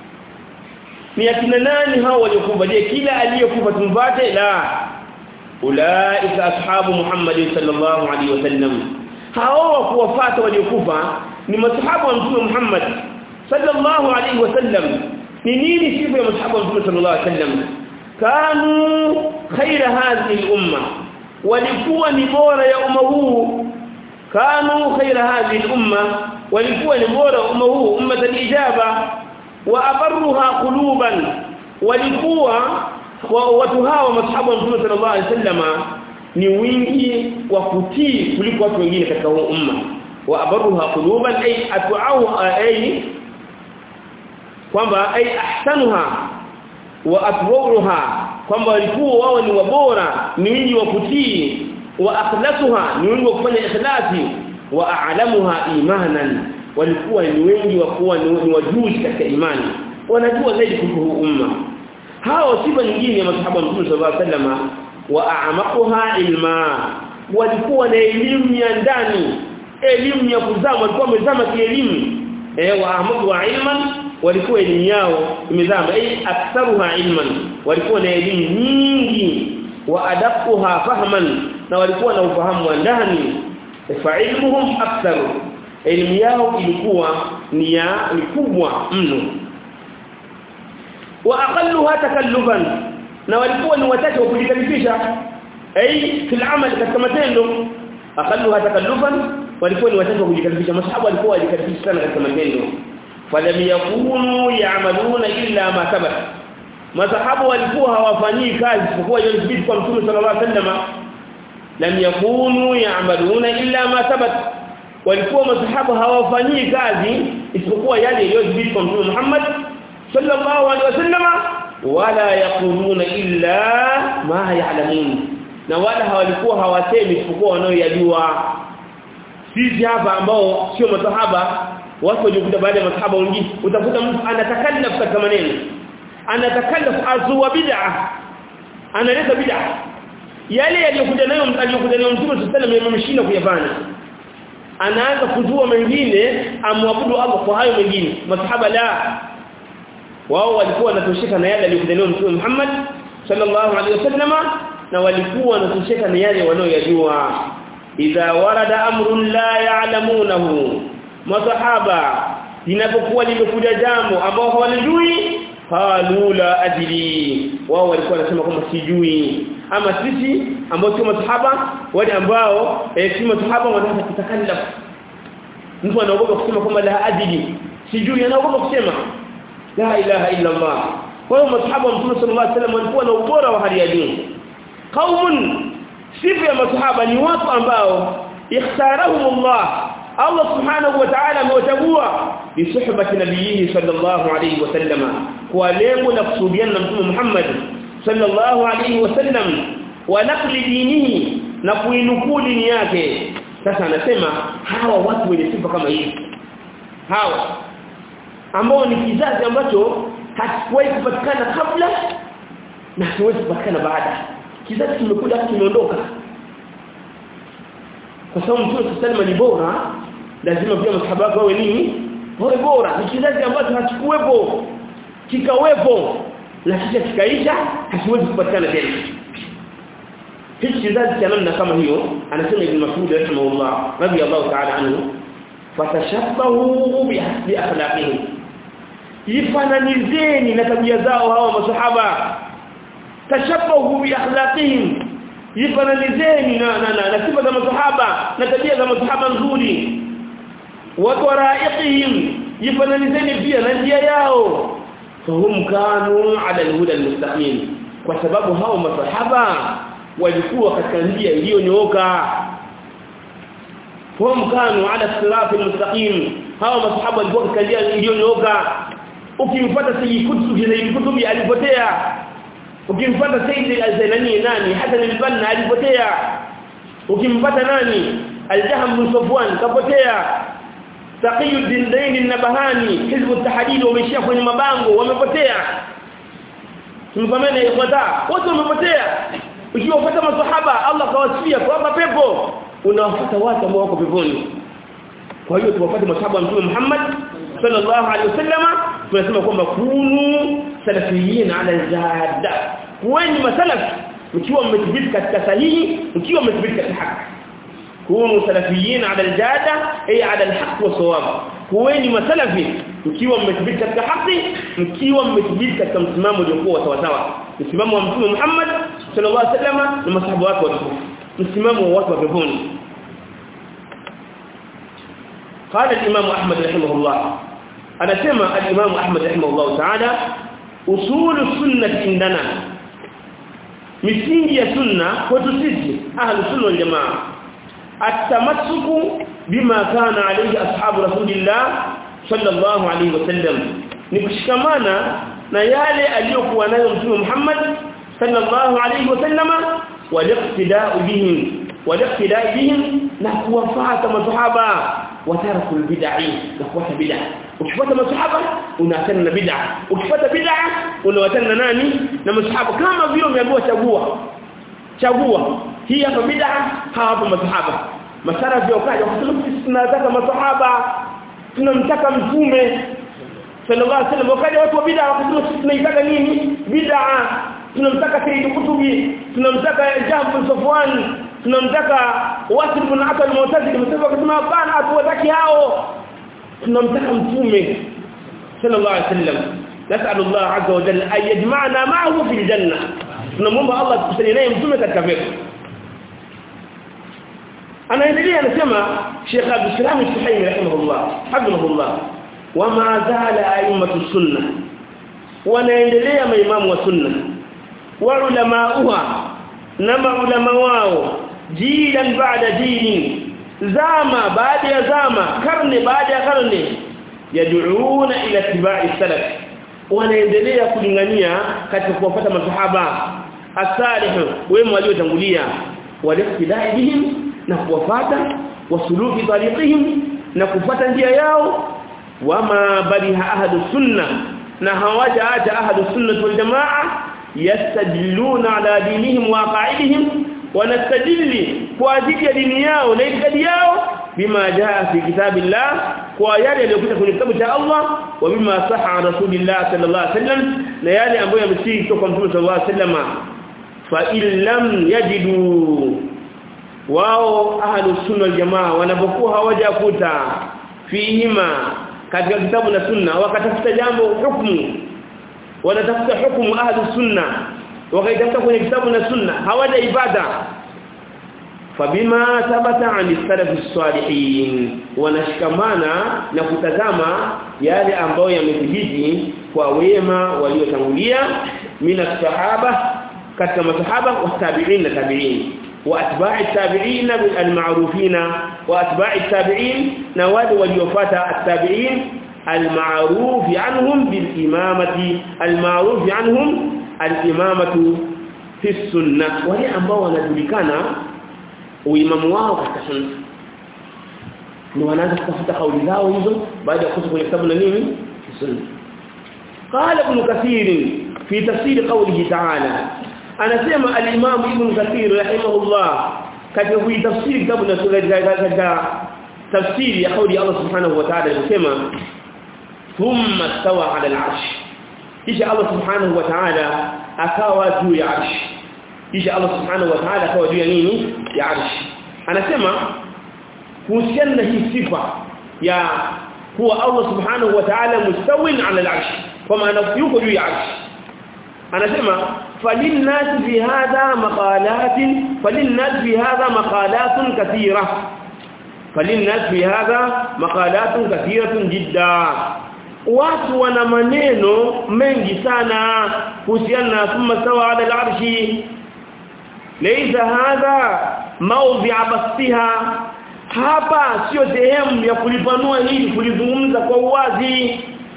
Speaker 1: ni akina nani hao waliokufa je kila aliyekufa tumfate la ulaika ashabu Muhammad sallallahu alaihi wasallam hao kuwafata waliokufa ni masahaba wa mtume Muhammad sallallahu alaihi wasallam ni nini sifa ya masahaba wa mtume sallallahu alaihi wasallam kanu khaira hadhihi al-umma walikuwa ni bora ya umma huu kanu khaira hadhihi al-umma walikuwa ni bora umma huu umma al-ijaba wa abarruha quluban walikuwa watu hawa masahaba wa Mtume sallallahu alaihi wasallama ni wingi wa kutii kuliko watu wengine katika huu umma wa abaruha quluban ay atwa'u ay kwamba ay ahsanuha wa atwa'uha kwamba walikuwa wao ni wabora ni wingi wa kutii wa akhlasuha ni wingi wa kufanya ikhlasi wa a'lamuha imanan walikuwa ni wengi wa kuwa ni wajuzi katika imani wanajua zaidi kuhusu huu umma hao sifa nyingine ya masahaba wa Mtume sallallahu alaihi wasallam wa a'maquha ilma walikuwa na elimu ya ndani elimu ya kuzama walikuwa wamezama kielimu eh wa a'maquha ilman walikuwa elimu yao imezama eh aktharuha ilman walikuwa na elimu nyingi wa adaquha fahman na walikuwa na ufahamu wa ndani fa ilmuhum aktharu elimu yao ilikuwa ni ya ni kubwa mno wa aqalluha takallufan na walikuwa ni wachache wa kujikalifisha ai fil amal katika matendo aqalluha takallufan walikuwa ni wachache wa kujikalifisha masahaba walikuwa wajikalifisha sana katika matendo falam yakunu ya'maluna illa ma thabat masahaba walikuwa hawafanyii kazi isipokuwa yalibidi kwa mtume sallallahu alaihi wasallam lam yakunu ya'maluna illa ma thabat walikuwa masahaba hawafanyii kazi isipokuwa yale yaliyodhibiti kwa mtume Muhammad sallallahu alaihi wasallam wala yaquluna illa ma ya'lamun na wala hawalikuwa hawasemi isipokuwa wanaoyajua sisi hapa ambao sio masahaba watu wajikuta baada ya masahaba wengine utakuta mtu anatakallaf katika maneno anatakallaf azwa bid'a analeta bid'a yale yaliyokuja nayo aliyokuja nayo mtume sallallahu alaihi wasallam yamemshinda kuyafanya anaanza kuzua mengine amwabudu Allah kwa hayo mengine masahaba la wao walikuwa wanatosheka na yale aliyokuja nayo mtume Muhammad sallallahu alaihi wasallama na walikuwa wanatosheka na yale wanaoyajua idha warada amrun la ya'lamunahu masahaba linapokuwa limekuja jambo ambao hawalijui qalu la ajli wao walikuwa wanasema kwamba sijui ama sisi ambao sio masahaba wale ambao eh, si masahaba wanataka kutakallaf mtu anaogopa kusema kwamba la ajli sijui anaogopa kusema la ilaha illa Allah kwa hiyo masahaba wa Mtume sallallahu alaihi wasallam walikuwa na ubora wa hali ya juu qaumun sifa ya masahaba ni watu ambao ikhtarahum Allah Allah subhanahu wa ta'ala amewachagua bi suhbati nabiyhi sallallahu alayhi wasallam kwa lengo la kusudiana na Mtume Muhammad sallallahu alayhi wasallam wa naqli dinihi na kuinukuu dini yake sasa anasema hawa watu wenye sifa kama hizi hawa ambao ni kizazi ambacho hakikuwahi kupatikana kabla na hakiwezi kupatikana baada kizazi kimekuja kimeondoka kwa sababu mtume sallallahu ni bora lazima pia masahaba wake wawe nini wawe bora ni kizazi ambacho hakikuwepo kikawepo na kisha kikaisha hakiwezi kupatikana tena hichi kizazi cha namna kama hiyo anasema ibn Mas'ud rahimahullah radiyallahu ta'ala anhu fatashabbahu bi akhlaqihim ifananizeni na tabia zao hawa masahaba tashabbahu bi akhlaqihim ifananizeni na na, na, na sifa za masahaba na tabia za masahaba nzuri wa qaraiqihim ifananizeni pia na njia yao fahum kanu ala alhuda almustaqim kwa sababu hao masahaba walikuwa katika njia iliyonyooka fahum kanu ala sirati almustaqim hao masahaba walikuwa katika njia iliyonyooka ukimfuata sayyid kutubi sayyid kutubi alipotea ukimfuata sayyid al-zailani nani hata al-banna alipotea ukimpata nani al-jahm bin safwan kapotea taqiyuddin dain an-nabahani hizb at-tahdid wameishia kwenye mabango wamepotea tumfamene ikhwata wote wamepotea ukiwafuata masahaba Allah kawasifia kwamba pepo unawafuata watu ambao wako peponi kwa hiyo tuwafuate masahaba wa Mtume Muhammad sallallahu alaihi wasallama tunasema kwamba kunu salafiyin ala jadda kuweni masalafi mkiwa mmethibiti katika sahihi mkiwa mmethibiti katika haki kunu salafiyin ala aljada ay ala alhaq wa sawab kuweni masalafi mkiwa mmethibiti katika haki mkiwa mmethibiti katika msimamo uliokuwa sawa sawa msimamo wa mtume Muhammad sallallahu alaihi wasallam na masahaba wake watukufu msimamo wa watu wa peponi قال الإمام أحمد رحمه الله أنا سمع الإمام أحمد رحمه الله تعالى أصول السنة عندنا misingi ya sunna kwetu sisi ahlus sunna wal jamaa atamassuku bima kana alayhi ashabu rasulillah sallallahu alayhi wasallam ni kushikamana na yale aliyokuwa nayo mtume Muhammad sallallahu alayhi wasallama waliqtida'u bihim waliqtida'u bihim na kuwafuata masahaba wataraku albid'i na kufuata bid'a ukifuata masahaba unaachana na bid'a ukifuata bid'a unawachana na nani na masahaba kama vile umeambiwa chagua chagua hii hapa bid'a hapa masahaba masara vya ukaja wakasema sisi tunataka masahaba tunamtaka mtume sallallahu alaihi wasallam wakaja watu wa bid'a wakasema sisi tunaitaka nini bid'a tunamtaka Sayyid Kutubi tunamtaka Jahb Safwan tunamtaka Wasil bin Atal Mu'tazili msema akasema hapana hatuwataki hao tunamtaka mtume sallallahu alaihi wasallam nas'alu Allah azza wa jalla ay yajma'na ma'ahu fil janna tunamwomba Allah tukusanye naye mtume katika pepo anaendelea anasema Sheikh Abdul Salam Al-Suhaimi rahimahullah hafidhahullah wama zala a'immatu sunna wanaendelea maimamu wa sunna wa ulamauha na maulama wao jilan baada jilin zama baada ya zama karne baada ya karne yad'una ila tibai salaf wanaendelea kulingania katika kuwafuata masahaba asalih wema waliotangulia waliftidai bihim na kuwafuata wasuluki tariqihim na kufuata njia yao wama baliha ahadu sunna na hawajaacha ahadu sunna wal jamaa yastajilluna ala dinihim wa qa'idihim wanastadilli kwa ajili ya dini yao na itikadi yao bima jaa fi kitabillah kwa yale yaliyokuja kwenye kitabu cha Allah wa bima saha rasulillah sallallahu alaihi wasallam na yale ambayo yamesihi kutoka kwa mtume sallallahu alaihi wasallam fa illam yajidu wao ahlus sunna wal jamaa wanapokuwa hawajakuta fihima katika kitabu na sunna wakatafuta jambo hukumu wanatafuta hukumu ahlus sunna wakaitafuta kwenye kitabu na sunna hawajaipata fabima thabata an salaf salihin wanashikamana na kutazama yale ambayo yamethibiti kwa wema waliotangulia mina sahaba katika masahaba wa tabi'in na tabi'in wa atba'i tabi'in al-ma'rufin wa atba'i tabi'in na wale waliofuata at-tabi'in al-ma'ruf anhum bil imamati al-ma'ruf anhum al-imamatu fi sunnah wale ambao wanajulikana uimamu wao katika sunna ni wanaanza kutafuta kauli zao hizo baada ya kutoka kwenye kitabu na nini sunna قال ابن كثير في تفسير قوله تعالى anasema al-Imam Ibn Kathir rahimahullah katika kuitafsiri kitabu na katika tafsiri ya kauli Allah subhanahu wa ta'ala anasema thumma stawa 'ala al-'arsh kisha Allah subhanahu wa ta'ala akawa juu ya 'arsh kisha Allah subhanahu wa ta'ala akawa juu ya nini ya 'arsh anasema kuhusiana na hii sifa ya kuwa Allah subhanahu wa ta'ala mustawin 'ala al-'arsh kwa maana yuko juu ya 'arsh anasema فللناس في هذا مقالات فللناس في هذا مقالات كثيرة فللناس في هذا مقالات كثيرة جدا watu wana maneno mengi sana kuhusiana na thumma sawa ala al-arshi laysa hadha mawdi'a bastiha hapa sio sehemu ya kulipanua hili kulizungumza kwa uwazi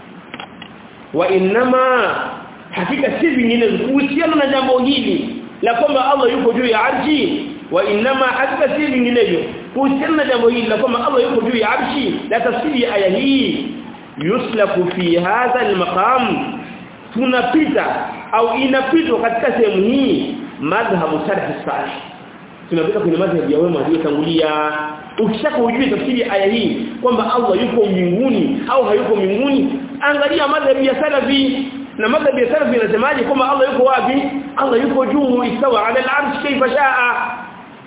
Speaker 1: wa inma hakika si vingine kuhusiana na jambo hili la kwamba Allah yuko juu ya arshi wa inma hakika si vinginevyo kuhusiana na jambo hili la kwamba Allah yuko juu ya arshi la tafsiri ya aya hii yuslaku fi hadha almaqam tunapita au inapitwa katika sehemu hii madhhabu salaf salih tunapita kwenye madhhabu ya wema waliotangulia ukishaka ujue tafsiri ya aya hii kwamba Allah yuko mbinguni au hayuko mbinguni angalia madhhabu ya salafi na madhhabi ya salafi inasemaje kwamba Allah yuko wapi Allah yuko juu istawa ala al-arsh kayfa shaa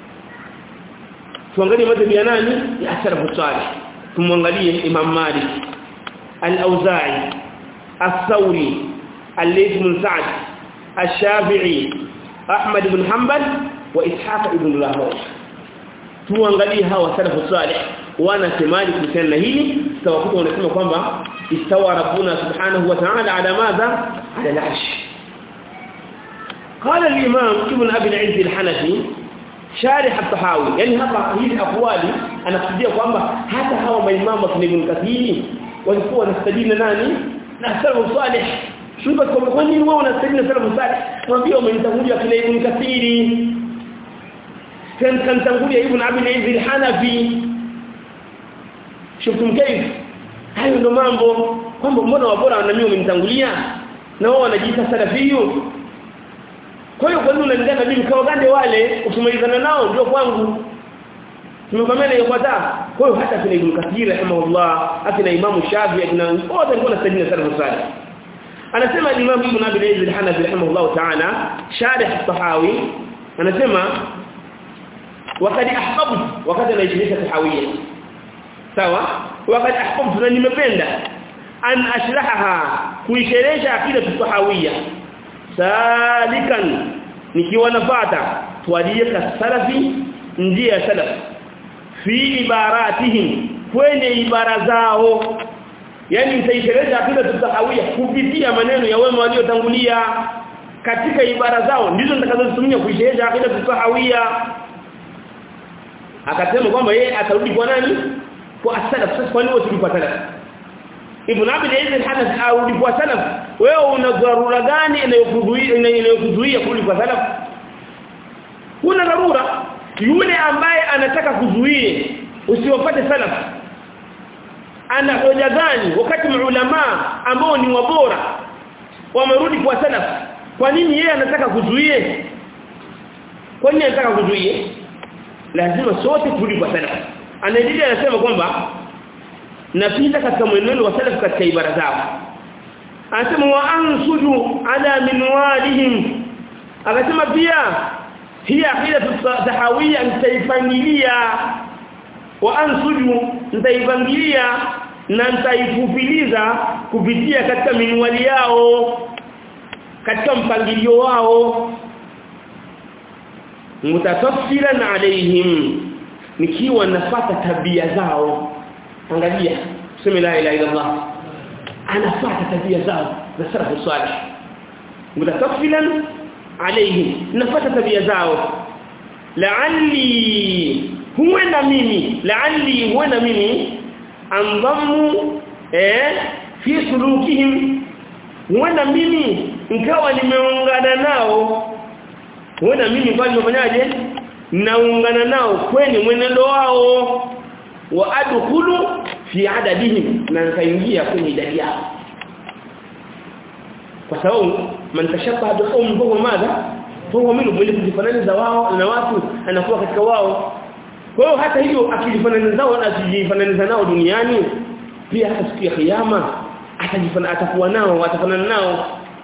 Speaker 1: tuangalie madhhabi ya nani ya salafu salih tumwangalie Imam Malik al-Auza'i الثوري الليث بن سعد الشافعي احمد بن حنبل واسحاق ابن راهويه tuangalie hawa salafu salih wanasemaje kuhusiana na hili tawakuta wanasema kwamba istawa rabbuna subhanahu wa ta'ala ala madha ala al-arsh قال الامام ابن ابي العز الحنفي شارح الطحاوي يعني hapa hizi akwali anakusudia kwamba hata hawa maimamu wa Ibn Kathir walikuwa wanastadili nani na salafu salih shuba kwa kwa nini wao wanastadili na salafu salih mwambie umenitangulia kile Ibn Kathir kan kan tangulia Ibn Abi al-Izz al-Hanafi shuftum kayf hayo ndo mambo kwamba mbona wabora na mimi umenitangulia na wao wanajiita salafiyu kwa hiyo kwa nini unalingana mimi kama gande wale ukimalizana nao ndio kwangu tumekwamana yafuata kwa hiyo hata kina Ibn Kathir rahimahullah akina Imam Shafi'i akina wote walikuwa nasajina salafu salih anasema Imam Ibn Abi al-Izz al-Hanafi rahimahullah ta'ala sharih at-Tahawi anasema wakati ahbabtu wakati anaishirisha tahawiyya sawa wakati ahbabtu na nimependa an ashrahaha kuisherehesha akida tahawiyya salikan nikiwa nafata tuadiyeka salafi njia ya salaf fi ibaratihim kwenye ibara zao yani nitaishereza akida tutahawia kupitia maneno ya wema waliotangulia katika ibara zao ndizo nitakazozitumia kuishereza akida tutahawia akasema kwamba yeye atarudi kwa nani kwa salaf sasa kwa nini wote kwa salaf Ibn Abi Zaid al-Hanafi arudi kwa salaf wewe una dharura gani inayokuzuia inayokuzuia kurudi kwa salaf kuna dharura yule ambaye anataka kuzuia usiwapate salaf ana hoja gani wakati maulama ambao ni wabora wamerudi kwa salaf kwa nini yeye anataka kuzuia kwa nini anataka kuzuia lazima sote turudi kwa salaf anaendelea anasema kwamba napita katika mwenendo wa salaf katika ibara zao anasema wa ansuju ala minwalihim akasema pia hii akida tahawia nitaipangilia wa ansuju nitaipangilia na nitaifupiliza kupitia katika minwali yao katika mpangilio wao mutatafsilan alaihim nikiwa nafata tabia zao angalia tuseme la ilaha illa Allah anafuata tabia zao za salafu salih mutatafsilan alayhi nafuata tabia zao la'alli huenda mimi la'alli huenda mimi andhamu eh fi sulukihim huenda mimi nikawa nimeungana nao huenda mimi kwa nimefanyaje naungana nao kwenye mwenendo wao wa adkhulu fi adadihim na nikaingia kwenye idadi yao kwa sababu man tashabbaha bi qawmin huwa madha huwa minhu mwenye kujifananiza wao na watu anakuwa katika wao kwa hiyo hata hiyo akijifananiza nao na asijifananiza nao duniani pia hata siku ya kiyama atajifanana atakuwa nao atafanana nao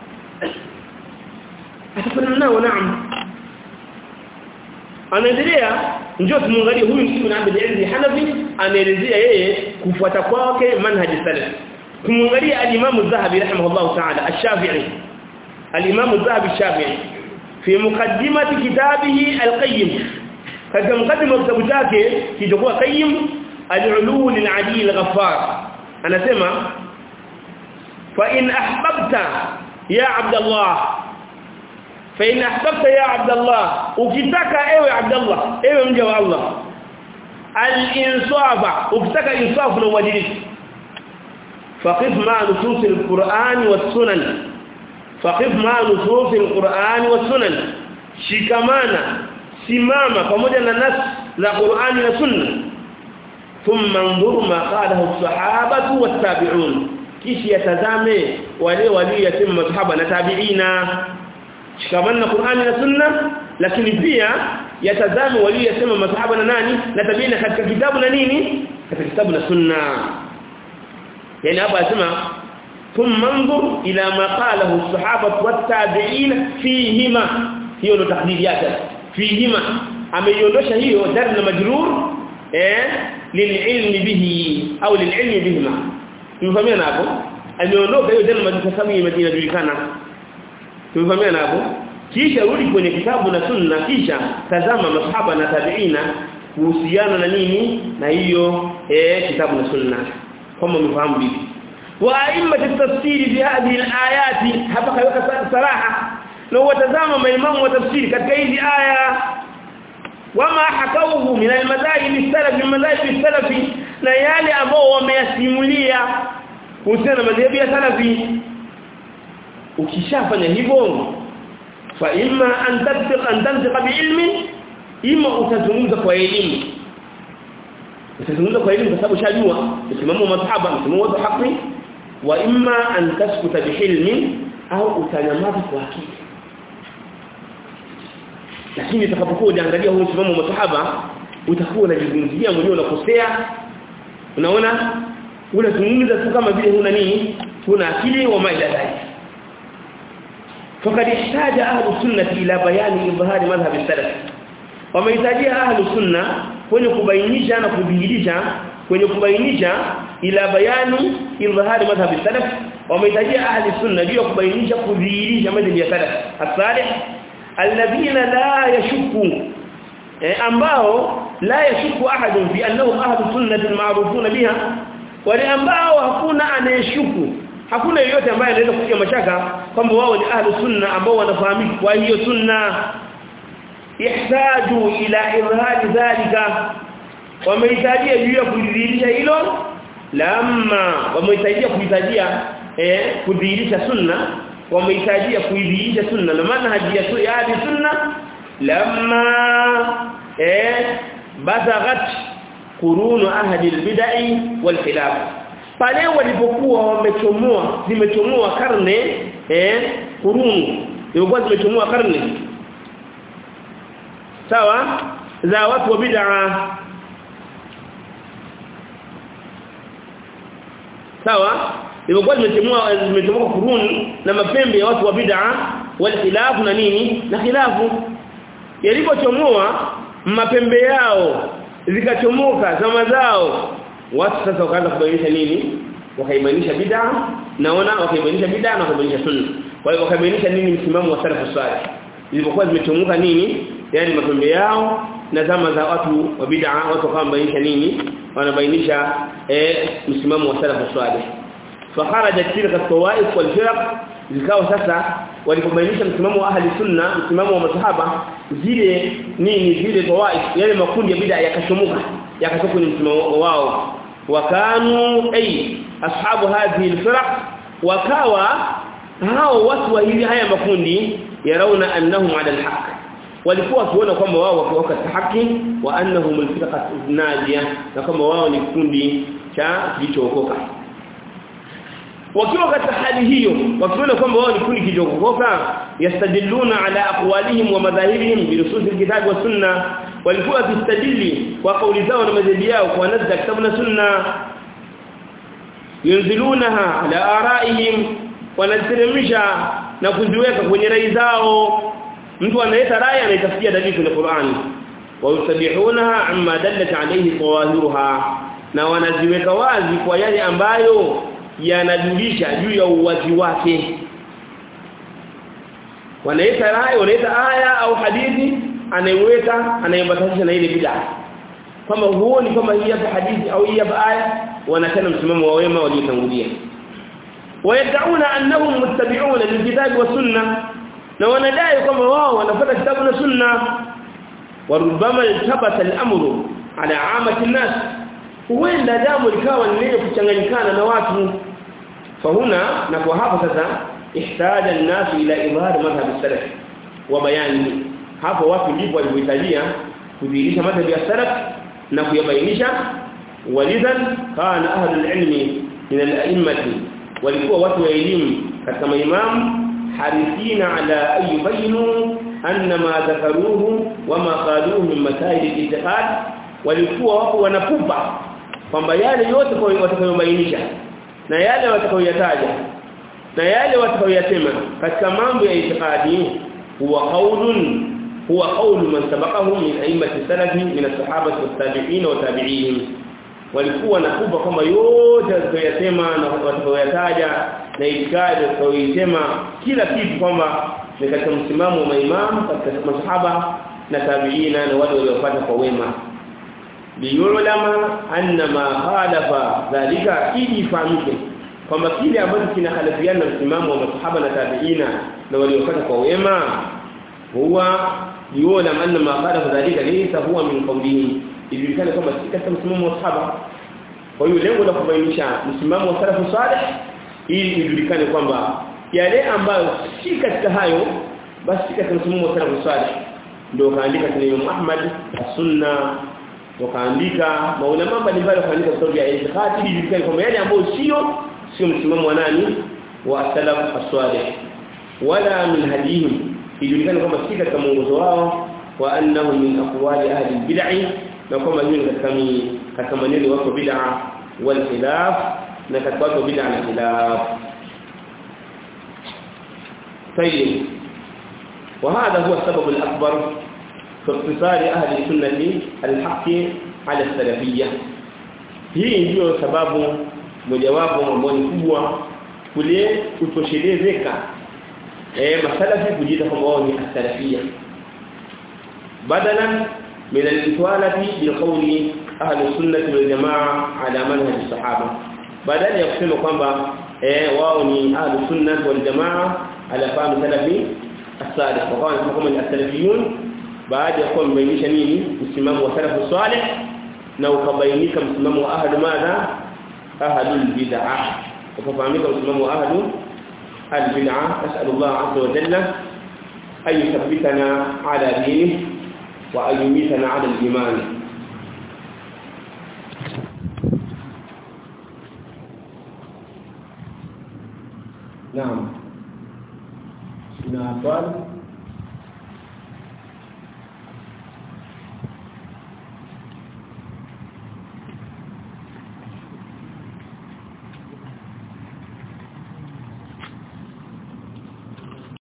Speaker 1: atafanana nao naam anaendelea njoo tumwangalie huyu Ibn Abd al Hanafi anaelezea yeye kufuata kwake manhaji salaf tumwangalie al-Imam az-Zahabi rahimahullah ta'ala ash-Shafi'i al-Imam az-Zahabi ash-Shafi'i fi muqaddimati kitabihi al-Qayyim katika mukaddima kitabu chake kilichokuwa Qayyim al-Ulu lil-Ali al-Ghaffar anasema fa in ahbabta ya Abdullah fa in ahbabta ya Abdullah ukitaka ewe Abdullah ewe mja wa Allah al-insafa ukitaka insafu na uadilifu faqif ma nusus al-Qur'an was-sunan faqif ma nusus al-Qur'an was-sunan shikamana simama pamoja na nas za Qur'ani na Sunna thumma anzur ma qalahu as-sahabatu wat-tabi'un kishi yatazame wale waliyasema masahaba na tabi'ina shikamana na Qur'ani na Sunna lakini pia yatazame waliyasema masahaba na nani na tabi'ina katika kitabu na nini katika kitabu na Sunna yani hapa anasema thumma anzur ila ma qalahu as-sahabatu wat-tabi'in fihima hiyo ndo tahdidi yake fihima ameiondosha hiyo dar na majrur eh lililmi bihi au lililmi bihima tumefahamia hapo ameondoka hiyo dar na majrur sababu inajulikana tumefahamia hapo kisha rudi kwenye kitabu na sunna kisha tazama masahaba na tabiina kuhusiana na nini na hiyo eh kitabu na sunna kama mfahamu bibi wa aimma tafsiri bi hadhihi alayati hapa kaweka saraha na watazama maimamu wa tafsiri katika hizi aya wama hakauhu min almadhahib salafi madhahib salafi na yale ambao wameyasimulia kuhusiana na madhehebu ya salafi ukishafanya hivyo fa imma an tatbiq an tantiqa biilmin ima utazungumza kwa elimu utazungumza kwa elimu kwa sababu shajua msimamo wa masahaba msimamo wa haki wa imma an taskuta bihilmi au utanyamaza kwa akili lakini utakapokuwa unaangalia huu msimamo wa masahaba utakuwa unajizungumzia mwenyewe unakosea unaona unazungumza tu kama vile huna nini huna akili wa maila dhalik فقد احتاج اهل السنه الى بيان اظهار مذهب السلف wamehitajia ahlu sunna kwenye kubainisha na kudhihirisha kwenye kubainisha ila bayani idhhari madhhabi salaf wamehitajia ahli sunna ndio kubainisha kudhihirisha madhhabi ya salaf as-salih alladhina la yashukku eh, ambao la yashukku ahadun fi annahum ahlu sunnati ma'rufuna biha wale ambao hakuna anayeshuku hakuna yeyote ambaye anaweza kufikia mashaka kwamba wao ni ahlu sunna ambao wanafahamika kwa hiyo sunna ihtaju ila idhhari dhalika wamehitajia juu ya kudhihirisha hilo lamma wamehitajia kuhitajia eh kudhihirisha sunna wamehitajia kuidhihirisha sunna na manhaji ya ya sunna lamma eh bazaghat qurunu ahli albid'i wal khilaf pale walipokuwa wamechomoa zimechomoa karne eh qurunu ilikuwa zimechomoa karne sawa za watu wa bid'a sawa ilikuwa zimetemua zimetemuka kuruni na mapembe ya watu wa bid'a wal khilafu na nini na khilafu yalipochomoa mapembe yao zikachomoka zama zao watu sasa wakaanza kubainisha nini wakaibainisha bid'a naona wakaibainisha bid'a na wakabainisha sunna kwa hiyo wakabainisha nini msimamo wa salafu salih ilipokuwa zimechomoka nini yani mapembe yao na zama za watu wa bid'a watu kama bainisha nini wanabainisha eh msimamo wa salafu salih fakharajat tilka tawaif wal firaq zikao sasa walipobainisha msimamo wa ahli sunna msimamo wa masahaba zile nini zile tawaif yale makundi ya bid'a yakashomuka yakatoka kwenye msimamo wao wakanu ay ashabu hadhihi al-firaq wakawa hao watu wa hizi haya makundi yarauna annahum ala al-haqq walikuwa wakiona kwamba wao wako katika haki wa annahum al-firqa najia na kwamba wao ni kundi cha kilichookoka wakiwa katika hali hiyo wakiona kwamba wao ni kundi kilichookoka yastadilluna ala aqwalihim wa madhahibihim bi nusus al-kitab wa sunna walikuwa wakistadili kwa kauli zao na madhehebu yao kwa nasi za kitabu na sunna yunzilunaha ala araihim wanaziteremsha na kuziweka kwenye rai zao mtu analeta rai anaitafutia dalili kwenye Qur'an wa yusabihunaha amma dallat alayhi tawahiruha na wanaziweka wazi kwa yale ambayo yanajulisha juu ya uwazi wake wanaita rai wanaita aya au hadithi anaiweka anaiambatanisha na ile bid'a kama huoni kama hii hapa hadithi au hii hapa aya wanatana msimamo wa wema waliotangulia wayad'una annahum muttabi'una lilkitabi wa sunnah na wanadai kwamba wao wanafuata kitabu na sunna warubama iltabata al-amru ala amati nas huenda jambo likawa ni lenye kuchanganyikana na watu fahuna na kwa hapo sasa ihtaja an-nas ila ibada madhhab salaf wa bayani hapo watu ndipo walipohitajia kudhihirisha madhhab ya salaf na kuyabainisha walidhan kana ahlul ilmi min al-a'immati walikuwa watu wa elimu katika maimamu حريصين على أن يبينوا أن ما ذكروه وما قالوه من مسائل الاعتقاد walikuwa wako wanakupa kwamba yale yote kwa watakayobainisha na yale watakayoyataja na yale watakayoyasema katika mambo ya itikadi huwa qaulun huwa qaulu man sabaqahum min a'immati salafi min as-sahabati was-tabi'in wa tabi'ihim walikuwa nakupa kwamba yote watakayoyasema na watakayoyataja na itikadi watakayoisema kila kitu kwamba ni katika msimamo wa maimamu katika masahaba na tabi'ina na wale waliopata kwa wema liyulama anna ma khalafa dhalika ili fahamike kwamba kile ambacho kinahalifiana na msimamo wa masahaba na tabiina na waliofuata kwa wema huwa yuona anna ma qala dhalika laysa huwa min qawlihi ijulikane kwamba si katika msimamo wa sahaba kwa hiyo lengo la kubainisha msimamo wa salafu salih ili ijulikane kwamba yale ambayo si katika hayo basi si katika msimamo wa salafu salih ndio kaandika kwenye Imam Ahmad as-Sunna wakaandika maulama mbalimbali wakaandika vitabu vya itikadi ili ijulikane kwamba yale ambayo sio sio msimamo wa nani wa salaf as-salih wala min hadihim ijulikane kwamba si katika mwongozo wao wa annahu min aqwali ahli bid'ah na kwamba hiyo ni katika katika maneno wako bid'a wal khilaf na katika wako bid'a na khilaf طيب وهذا هو السبب الأكبر في اقتصار أهل السنة الحق على السلفية hii ndio sababu mojawapo ambao ni kubwa kule kutoshelezeka eh masalafi kujiita kwamba wao ni as-salafia badalan min al-itwalati bi qawli ahli sunnah wal jamaa ala manhaj as-sahaba badala ya kusema kwamba eh wao ni ahli sunnah wal jamaa ala fahm salafi as-salih kwa kama kama ni as-salafiyun baada ya kuwa mbainisha nini msimamo wa salafu salih na ukabainika msimamo wa ahli madha ahlul bid'ah ukafahamika msimamo wa ahli البدعة أسأل الله عز وجل أن يثبتنا على دينه وأن يميتنا على الإيمان نعم هنا أطفال